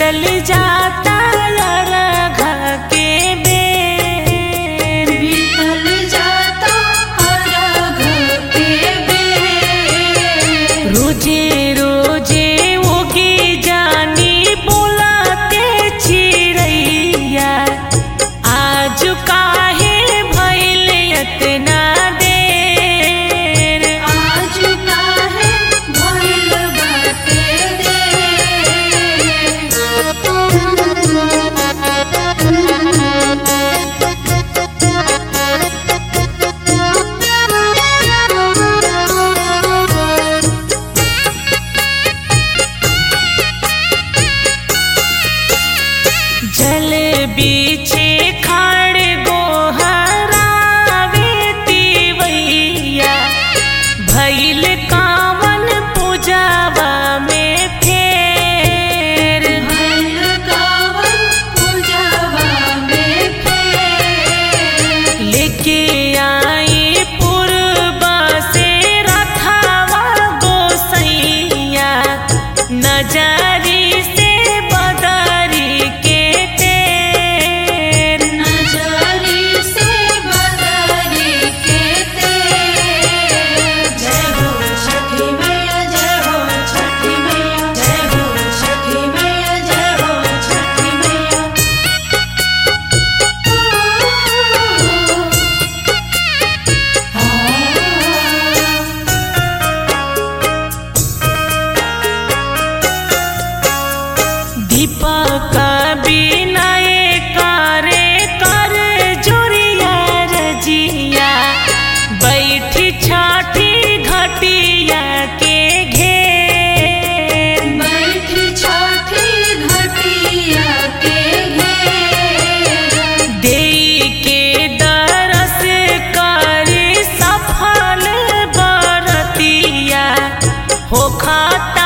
बीतल जाता अरघ के बेर बीतल जाता अरघ के बेर रोजे रोजे उगी जानी बोलाते चिड़ैया आज काहे भइल एतना देर आज काहे भइल बाटे जल बीचे खाड़ गोहरावे तिवैया भइल कावन पूजावा में फेर भइल कावन पूजावा में फेर लेके आई पूर्वा से रथावा गोसैया नजरी से बदरी के तेर नजरी से बदरी के तेर जय हो छठी मैया जय हो छठी मैया जय हो छठी मैया जय हो छठी मैया दीपक बिनय करे कर जोरिया रजिया बैठी छठी घटिया के घेर बैठी छठी घटिया के घेर देई के दरस कर सफल बरतिया हो खाता